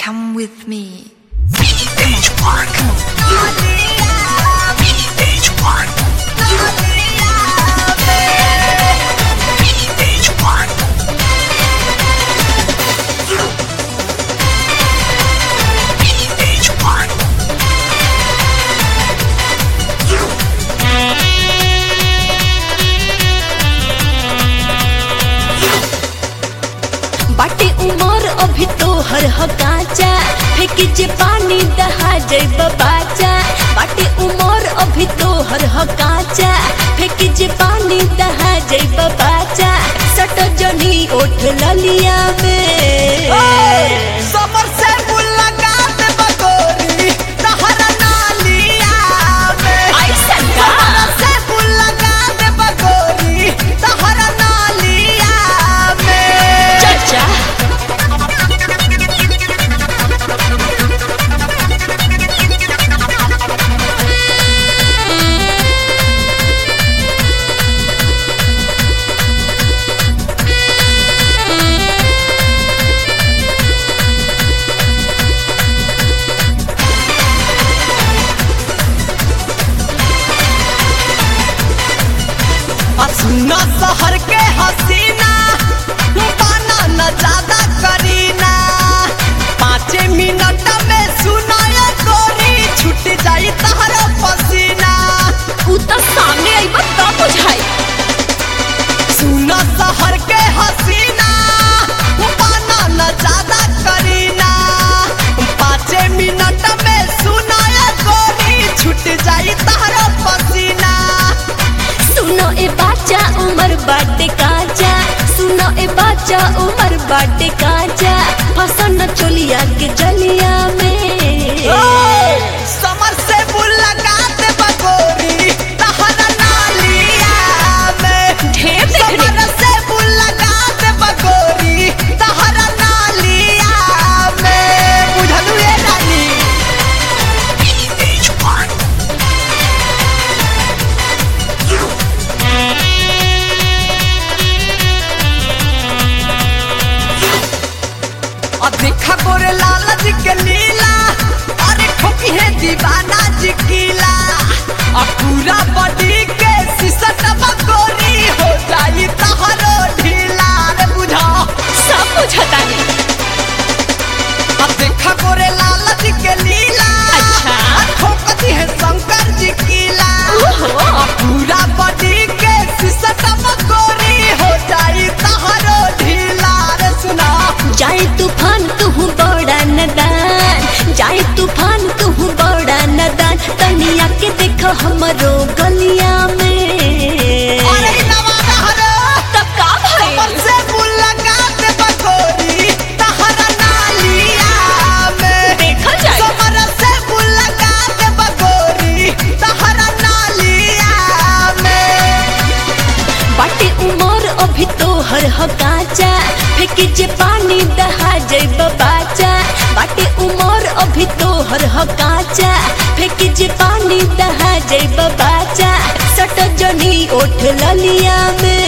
Come with me. Page one. Page one. Page one. Page one. बाटे उमर अभी तो हर हकाचा फेंक जे पानी दहा जैब बाचा बाटे उमर अभी तो हर हकाचा फेंक जे पानी दहा जैब बाचा सट जनी ओठ ललिया में समर से मुलाकात बगोरी तहरा नालिया में ऐसन का? समर से मुलाकात बगोरी तहरा नालिया में चाचा सुना शहर के हसीना बाना न ज्यादा करीना पाँच मिनट में सुनाया गोरी छूट जाई तहरा पसीना उ त सामने आइब तब बुझाई सुना शहर के हसीना बाना न ज्यादा करीना पाँच मिनट में सुनाया गोरी छूट जाई तहरा पसीना सुनो ए बाचा उमर बाटे काचा सुनो ए बाचा उमर बाटे काचा फसन चोलिया के जलिया में समर से मुलाकात बगोरी तहरा नालिया में ढेर देख रे। समर से मुलाकात बगोरी तहरा नालिया में बुझलू ये रानी Page one. और देखा गोरे लाला जी के लीला अरे ठोकी है दीवाना जी कीला और पूरा बॉडी के सिसट गोरी हो जाई तहरो ढीला रे बुझा सब बुझता नहीं अब देखा गोरे लाला जी के लीला अच्छा। और ठोकती है शंकर जी कीला ओहो। और पूरा बॉडी के सिसट गोरी हो जाई तहरो ढीला रे सुना जाए तूफान तू बड़ा नदान जाए तूफान तू बड़ा नदान तनिया के देखो हमरो गलिया में अरे नवादा हरे तब का समर भइल से मुलाकात बगोरी तहरा नालिया में देखल जाए समर से मुलाकात बगोरी तहरा नालिया में बाटे उमर अभी तो हर हकाचा फेंक जे पानी दहा जैब बाचा बाटे उमर अभी तो हर हकाचा फेंक जे पानी दहा जैब बाचा सट जनी ओठ ललिया में